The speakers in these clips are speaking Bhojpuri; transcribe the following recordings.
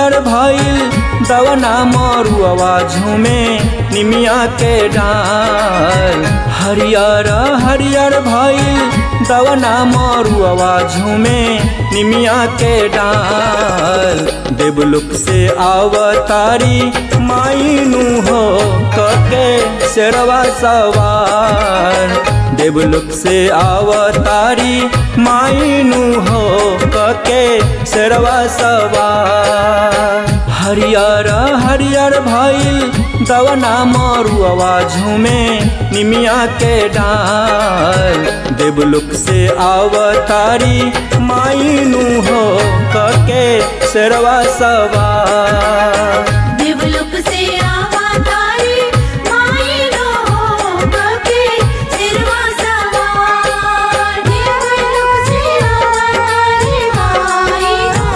हरियर भइल दवना मरुआ झूमे निमिया के डाल हरियर हरियर भइल दवना मरुआ झूमे निमिया के डाल देवलुक से आवतारी माइनू हो कके शेरवा सवार देवलुक से आवतारी माइनू हो कके शेरवा सवार हरियर हरियर भइल दवना मरुआ झूमे निमिया के डाल देवलुक से आवतारी माइनू हो कके शेरवा सवार देवलोक से अवतारी मायनो कके सिरवा सवार देवलोक से अवतारी मायनो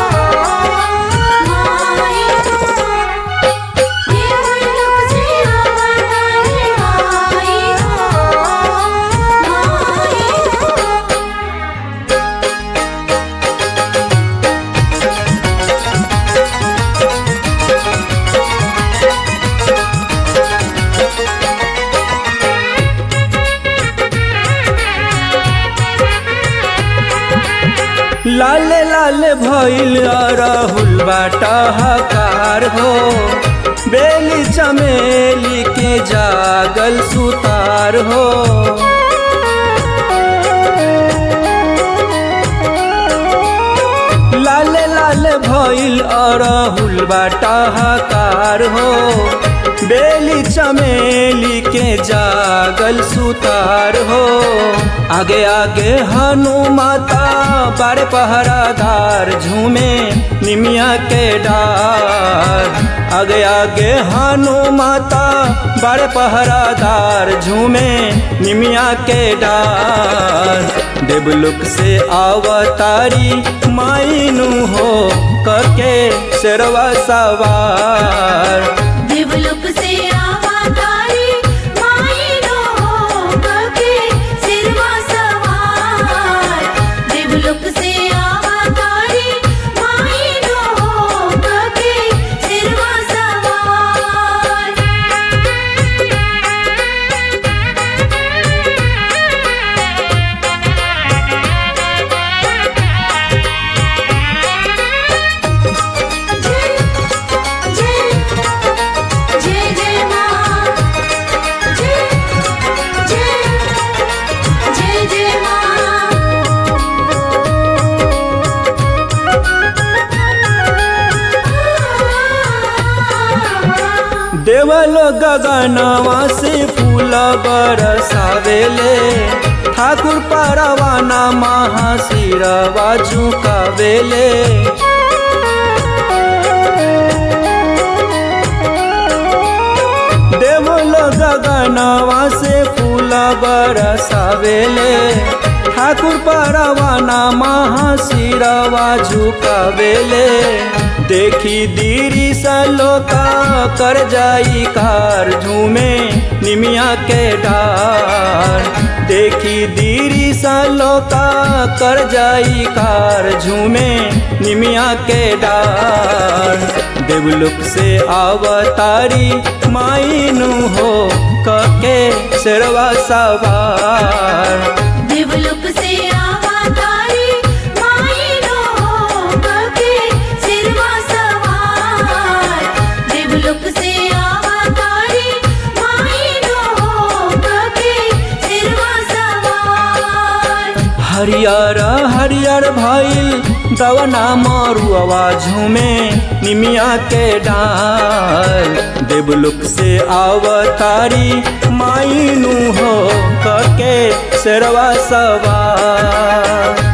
मायनो देवलोक से अवतारी मायनो मायनो लाल लाल भइल राहुल बाटा हकार हो बेली चमेली के जागल सुतार हो लाल लाल भइल अरहुल बाटा हकार हो बेली चमेली के जागल सुतार हो आगे आगे हनुमाता बारे पहरादार झूमे निमिया के डार आगे आगे हनुमाता बारे पहरादार झूमे निमिया के डार देवलुक से आवतारी माइनू हो करके शेरवा सवार देवलोक से अवतारी मायनो कके सिरवा सवार देवलोक से अवतारी मायनो कके सिरवा सवार जय जय जय जय मां जय जय जय जय मां देवलो गगनवा से फूल बरसावेले ठाकुर परवाना महाशिरवा झुकावेले देवलो गगनवा से फूल बरसावेले ठाकुर परवाना महाशिरवा झुकावेले देखी दीरी सलोका कर जाई कार झूमे निमिया के डार देखी दीरी सलोका कर जाई कार झूमे निमिया के डार देवलुक से आवतारी माइनू हो कके शेरवा सवार देवलोक से अवतारी मायनो कके सिरवा सवार देवलोक से अवतारी मायनो कके सिरवा सवार हरियर हरियर भइल दवना मरुआ झूमे निमिया के डाल देवलुक से आवतारी माइनू हो कके शेरवा सवार